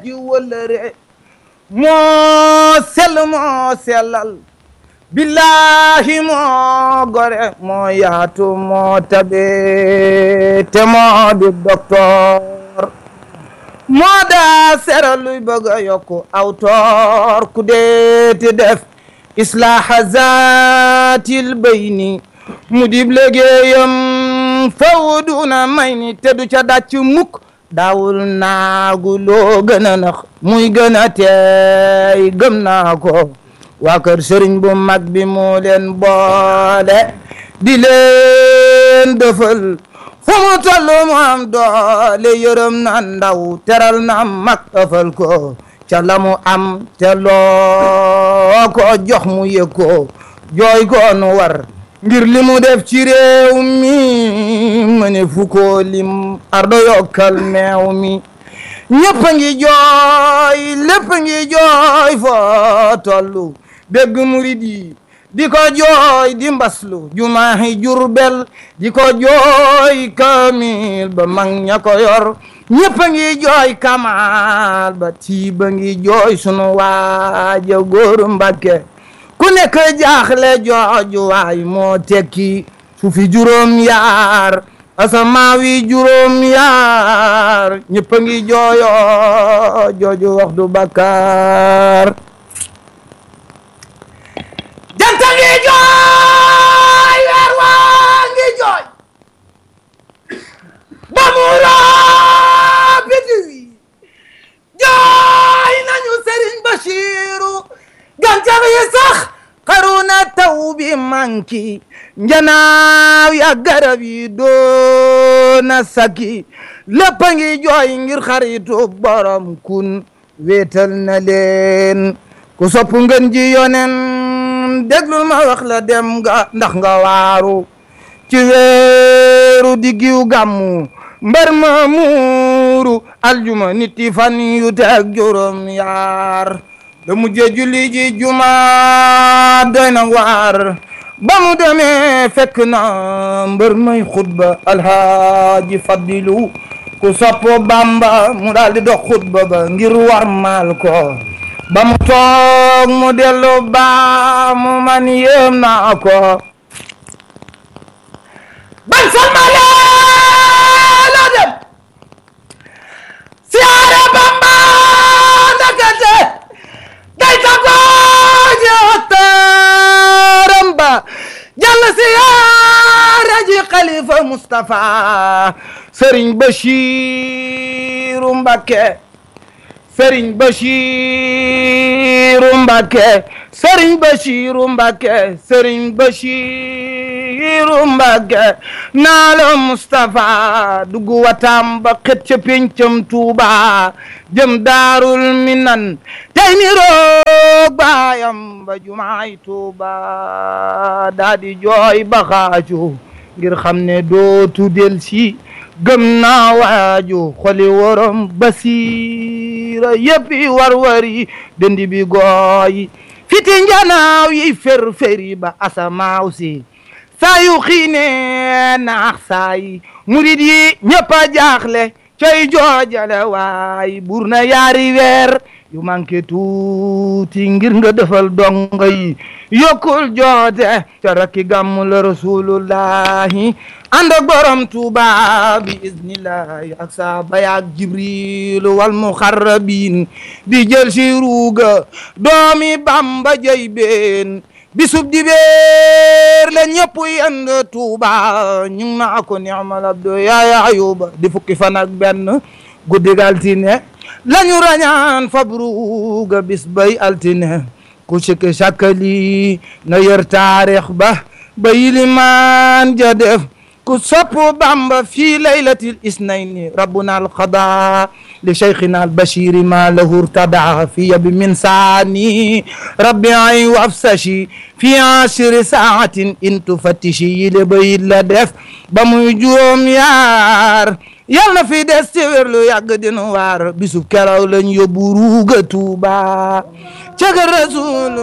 di wëllëre moo sell moo sellal billahi moo gore moo yaatu moo tabe te moo di docteur moo daa sera luy bëgg a yokku aw toor ku deeti def islaaha zaatil bayni mu dib liggéeyam faw duna may ni te du ca dàcc mukk daawul naagu loo gën a nax muy gën a teey gëm naa ko waa kër sëriñ bu mag bi moo leen boole di leen dëfal fu mu toll mu am doole yërëm na ndaw teral na mag ëfal ko ca la mu am te loo ko jox mu yëg ko jooy ko nu war ngir li mu def ci réew mi ma ne fu ko lim ardo yokkal meew mi ñëpp a ngi jooy lépp a ngi jooy foo tollu dégg murid yi di ko jooy di mbaslu jumaahi jurbel di ko jooy kamil ba mag ña ko yor ñëpp a ngi jooy kamal ba tiiba ngi jooy sunu waaja góoru Mbàkke ku nekk jaaxle jooju waay moo tekki suufi juróom yaar asamaawi juróom yaar ñëpp a ngi jooyo jooju wax du bakkaar janta ngi jooy weer waa ngi jooy ba mu raabiti wi jooy nañu Sëriñ Bachiru gàncax yi sax xaruna taw bi manki njanaaw ya garab yi doona saki lépp a ngi jooy ngir xaritu borom kun wéetal na leen ku sopp ngeen ji yonen déglul ma wax la dem nga ndax nga waaru ci weeru diggiw gàmmu mbar ma muuru aljuma nitti fan yu teg juróom yaar da mujje julli ji juma doy na waar ba mu demee fekk na mbër may xutba alhaaji fadilu ku soppo bamba mu daal di dox xutba ba ngir war maal ko ba mu toog mu dellu ba mu man yéem naa ko ban salmale la dem siyaare bamba ndakate day tagoo jotaaram ba jàll siyaare ji xalifa Mustapha Sëriñ Bachiru Mbakke Sëriñ Bachiru Mbakke Sëriñ Bachiru Mbakke Sëriñ Bachiru Mbakke naa la Mustapha dugg watam ba xet ca pencam Tuuba jëm daarul minan tey ni roog baayam ba jumaay Tuuba daa di jooy ba xaaju ngir xam ne dootu del si gëm naa waaju xoli worom basiira yëppi war-wari dëndi bi gooy fiti njanaaw yi fer-feri ba asamaaw si saa yu xiine naax saay murid yi ñëpp a jaaxle cay joojale waay bur na yaari weer yu manqué tuuti ngir nga defal donga yi yokkul joote ca rakki gàmmu la rasulullahi ànd ak borom tuuba bi iznillahi ak saaba yaak jibrilu wal muxarrabin di jël si ruuga doomi bamba jëy been bisub di beer la ñëpp yend tuuba ñu ngi naa ko ni'mal abdu yaaya ayuba di fukki fan ak benn guddig altine lañu rañaan fabruga bis bay altine ku sikki sakkali na yër taarix ba ba yilimaan ja def ku sopp bamba fii laylatil isnayni rabbuna alqada li cheikhina albashiri ma lahu irtada fi yabi min saani rabbi ay wafsashi fi ashri saatin in tufattishi yile bayit la def ba muy juróom yaar yal na fi des ci wér lu yàgg dinu waar bisub keraw lañ yóbbu ruuga tuuba ca rasul